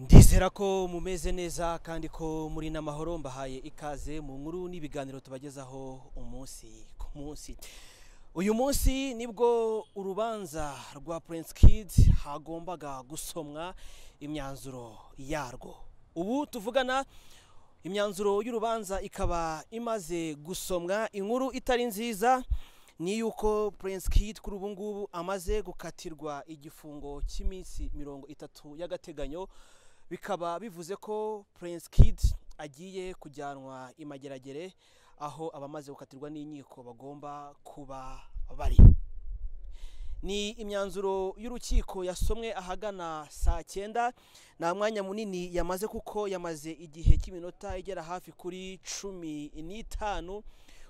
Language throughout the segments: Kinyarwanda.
twizera ko mumeze neza kandi ko muri n'amahoro mbahaye ikaze mu nkuru n'ibiganiro tubagezaho umunsi ku munsi uyu munsi nibwo urubanza rwa Prince Kid hagombaga gusomwa imyanzuro yarwo ubu tuvugana imyanzuro y'urubanza ikaba imaze gusomwa inkuru itari nziza ni yuko Prince Kid kuri ubu ngubu amaze gukatirwa igifungo cy'iminsi mirongo itatu y'agateganyo bikaba bivuze ko Prince Kid agiye kujyanwa imageragere aho abamaze gukatirwa n'inkiko bagomba kuba bari ni imyanzuro y'urukiko yasomwe ahagana saa cyenda nta mwanya munini yamaze kuko yamaze igihe cy'iminota igera hafi kuri cumi n'itanu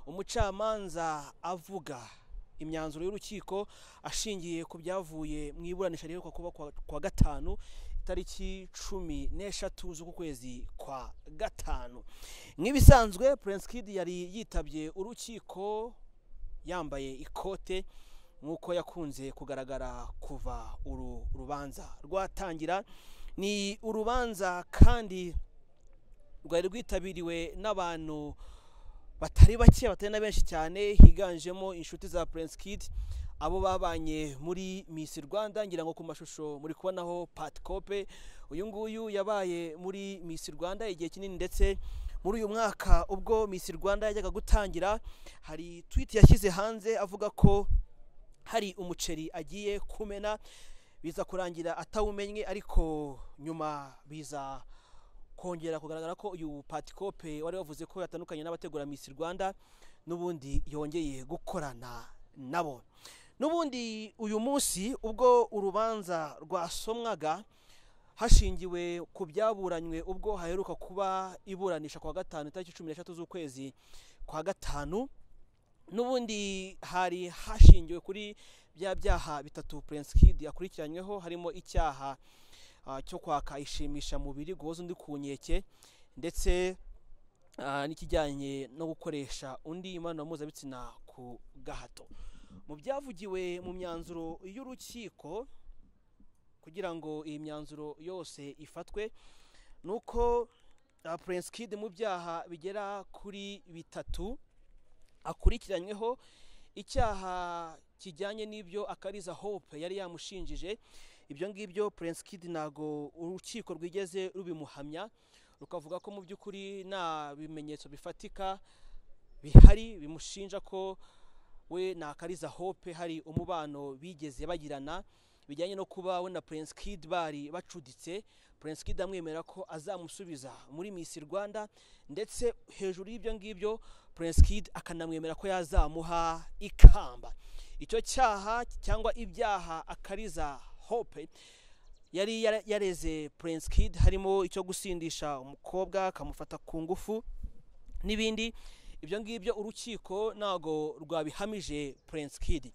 umucamanza avuga imyanzuro y'urukiko ashingiye ku byavuye mu iburanisha riheruka kuba kuwa- kuwa gatanu itariki cumi n'eshatu z'ukwezi kwa gatanu nk'ibisanzwe Prince Kid yari yitabye urukiko yambaye ikote nk'uko yakunze kugaragara kuva uru rubanza rwatangira ni urubanza kandi rwari rwitabiriwe n'abantu batari bake batari na benshi cyane higanjemo inshuti za Prince Kid abo babanye muri Miss Rwanda ngira ngo ku mashusho muri kubonaho Pat Kope uyu nguyu yabaye muri Miss Rwanda igihe kinini ndetse muri uyu mwaka ubwo Miss Rwanda yajyaga gutangira hari tweet yashyize hanze avuga ko hari umuceri agiye kumena biza kurangira atawumenye ariko nyuma biza kongera kugaragara ko uyu patikope wari wavuze ko yatandukanye n'abategura Miss Rwanda n'ubundi yongeye gukorana nabo n'ubundi uyu munsi ubwo urubanza rwasomwaga hashingiwe ku byaburanywe ubwo haheruka kuba iburanisha kwa gatanu itariki cumi n'eshatu z'ukwezi kwa gatanu n'ubundi hari hashingiwe kuri bya byaha bitatu Prince Kid yakurikiranyweho harimo icyaha ah, cyo kwaka ishimisha mubiri guhoza undi ku nkeke ndetse ah, n'ikijyanye no gukoresha undi imibonano mpuzabitsina ku gahato mu byavugiwe mu myanzuro y'urukiko kugira ngo iyi myanzuro yose ifatwe ni uko ah, Prince Kid mu byaha bigera kuri bitatu akurikiranyweho icyaha kijyanye n'ibyo akariza hope yari yamushinjije ibyo ngibyo Prince Kid ntago urukiko rwigeze rubimuhamya rukavuga ko mu by'ukuri nta bimenyetso bifatika bihari bimushinja ko we na Kariza Hope hari umubano bigeze bagirana bijyanye no kuba we na Prince Kid bari bacuditse Prince Kid amwemera ko azamusubiza muri Miss Rwanda ndetse hejuru y'ibyo ngibyo Prince Kid akanamwemera ko yazamuha ikamba icyo cyaha cyangwa ibyaha akariza Hope yari yara- yareze Prince Kid harimo icyo gusindisha umukobwa akamufata ku ngufu n'ibindi ibyo ngibyo urukiko ntago rwabihamije Prince Kid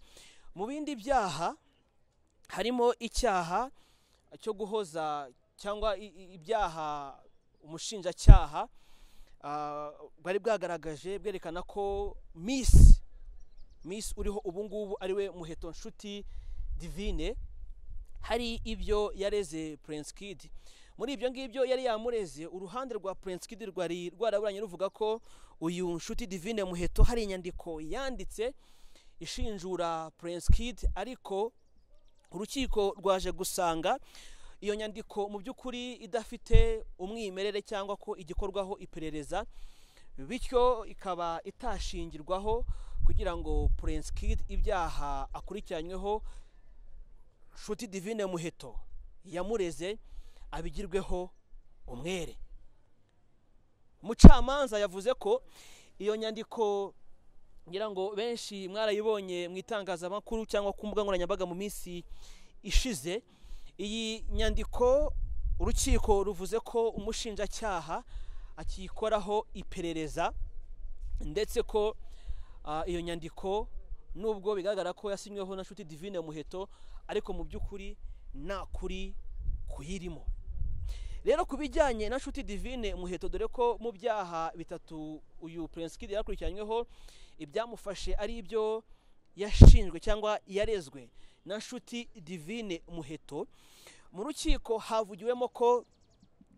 mu bindi byaha harimo icyaha cyo guhoza cyangwa i- i- ibyaha umushinjacyaha ah, bwari bwagaragaje bwerekana ko Miss Miss uriho ubu ngubu ariwe muheto nshuti divine hari ibyo yareze Prince Kid muri ibyo ngibyo yari yamureze uruhande rwa Prince Kid rwari rwaraburanye ruvuga ko uyu nshuti divine muheto hari inyandiko yanditse ishinjura Prince Kid ariko urukiko rwaje gusanga iyo nyandiko mu by'ukuri idafite umwimerere cyangwa ko igikorwaho iperereza bityo ikaba itashingirwaho kugira ngo Prince Kid ibyaha akurikiranyweho Nshuti Divine Muheto yamureze abigirweho umwere umucamanza yavuze ko iyo nyandiko ngira ngo benshi mwarayibonye mu itangazamakuru cyangwa ku mbuga nkoranyambaga mu minsi ishize iyi nyandiko urukiko ruvuze ko umushinjacyaha akiyikoraho iperereza ndetse ko ah, iyo nyandiko nubwo bigaragara ko yasinyweho na nshuti divine muheto ariko mu by'ukuri nta kuri kuyirimo rero ku bijyanye na nshuti divine muheto dore ko mu byaha bitatu uyu Prince Kid yakurikiranyweho ibyamufashe ari ibyo yashinjwe cyangwa yarezwe na nshuti divine muheto mu rukiko havugiwemo ko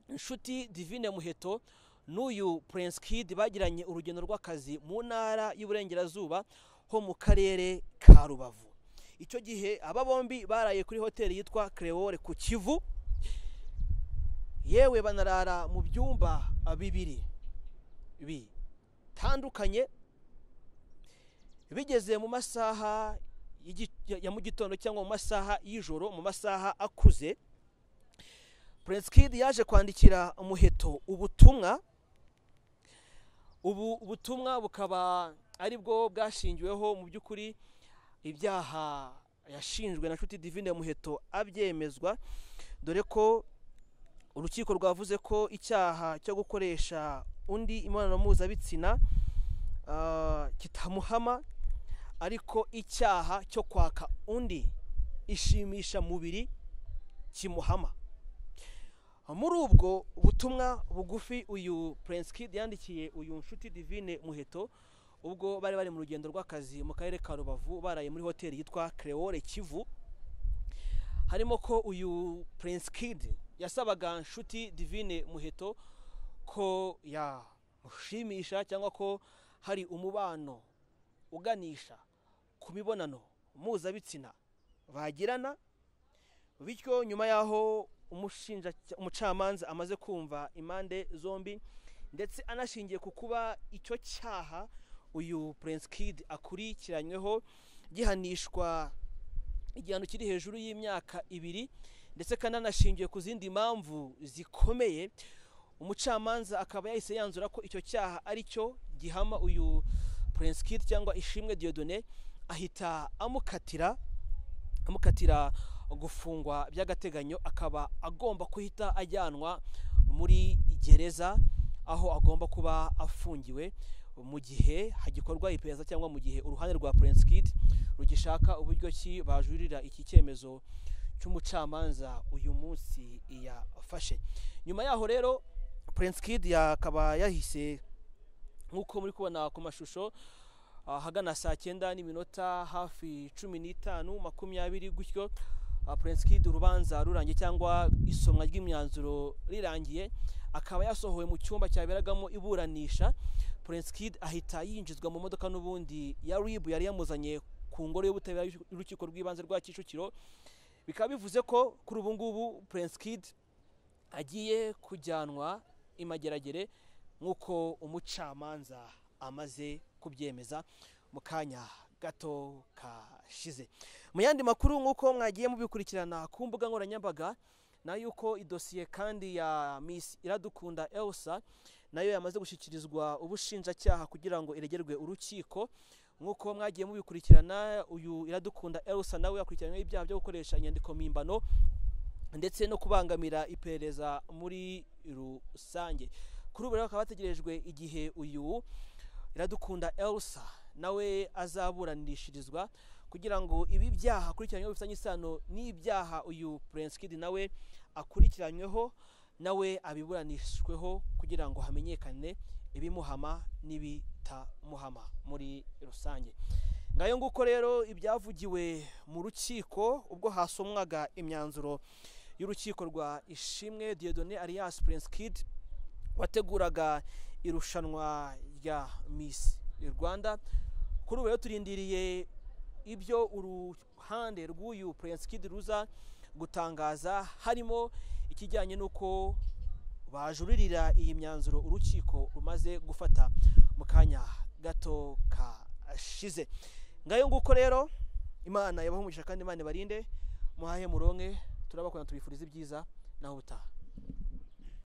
inshuti divine muheto n'uyu prince kid bagiranye urugendo rw'akazi mu ntara y'uburengerazuba ho mu karere ka rubavu icyo gihe aba bombi baraye kuri hoteli yitwa creole ku kivu yewe banarara mu byumba bibiri bitandukanye bigeze mu masaha y'igi- ya- ya mu gitondo cyangwa mu masaha y'ijoro mu masaha akuze prince kid yaje kwandikira umuheto ubutumwa ubu butumwa bukaba ari bwo bwashingiweho mu by'ukuri ibyaha yashinjwe na nshuti divine muheto abyemezwa dore ko urukiko rwavuze ko icyaha cyo gukoresha undi imibonano mpuzabitsina ah, kitamuhama ariko icyaha cyo kwaka undi ishimisha mubiri kimuhama muri ubwo butumwa bugufi uyu prince kid yandikiye uyu nshuti divine muheto ubwo bari bari mu rugendo rw'akazi mu karere ka rubavu baraye muri hoteli yitwa creole kivu harimo ko uyu prince kid yasabaga nshuti divine muheto ko yamushimisha cyangwa ko hari umubano uganisha ku mibonano mpuzabitsina bagirana bityo nyuma y'aho umushinja umucamanza amaze kumva impande zombi ndetse anashingiye ku kuba icyo cyaha uyu prince kid akurikiranyweho gihanishwa igihano kiri hejuru y'imyaka ibiri ndetse kandi anashingiye ku zindi mpamvu zikomeye umucamanza akaba yahise yanzura ko icyo cyaha ari cyo gihama uyu prince kid cyangwa ishimwe diodone ahita amukatira amukatira gufungwa by'agateganyo akaba agomba guhita ajyanwa muri gereza aho agomba kuba afungiwe mu gihe hagikorwa iperereza cyangwa mu gihe uruhande rwa prince kid rugishaka uburyo ki bajurira iki cyemezo cy'umucamanza uyu munsi yafashe nyuma yaho rero prince kid yakaba yahise nk'uko muri kubona ku mashusho ahagana saa cyenda n'iminota hafi cumi n'itanu makumyabiri gutyo ah, prince kid urubanza rurangiye cyangwa isomwa ry'imyanzuro rirangiye akaba yasohowe mu cyumba cyaberagamo iburanisha prince kid ahita yinjizwa mu modoka n'ubundi ya rib yari yamuzanye ku ngoro y'ubutabera y'urukiko rw'ibanze rwa kicukiro bikaba bivuze ko kuri ubu ngubu prince kid agiye kujyanwa imageragere nk'uko umucamanza amaze kubyemeza mu kanya gato kashize mu yandi makuru nk'uko mwagiye mubikurikirana ku mbuga nkoranyambaga na yuko idosiye kandi ya miss iradukunda elsa nayo yamaze gushyikirizwa ubushinjacyaha kugira ngo iregerwe urukiko nk'uko mwagiye mubikurikirana uyu iradukunda elsa nawe yakurikiranyweho ibyaha byo gukoresha inyandiko mpimbano ndetse no kubangamira iperereza muri rusange kuri ubu rero bakaba bategerejwe igihe uyu iradukunda elsa nawe azaburanishirizwa kugira ngo ibi byaha akurikiranyweho bifitanye isano n'ibyaha uyu prince kid nawe akurikiranyweho nawe abiburanishweho kugira ngo hamenyekane ibimuhama n'ibitamuhama muri rusange ngayo nguko rero ibyavugiwe mu rukiko ubwo hasomwaga imyanzuro y'urukiko rwa ishimwe diodone alias prince kid wateguraga irushanwa rya miss rwanda kuri ubu rero turindiriye ibyo uruhande rw'uyu prince kid ruza gutangaza harimo ikijyanye n'uko bajuririra iyi myanzuro urukiko rumaze gufata mu kanya gato kashize ngayo nguko rero imana yabahumugisha kandi imana ibarinde muhahe muronke turabakunda tubifuriza ibyiza naho ubutaha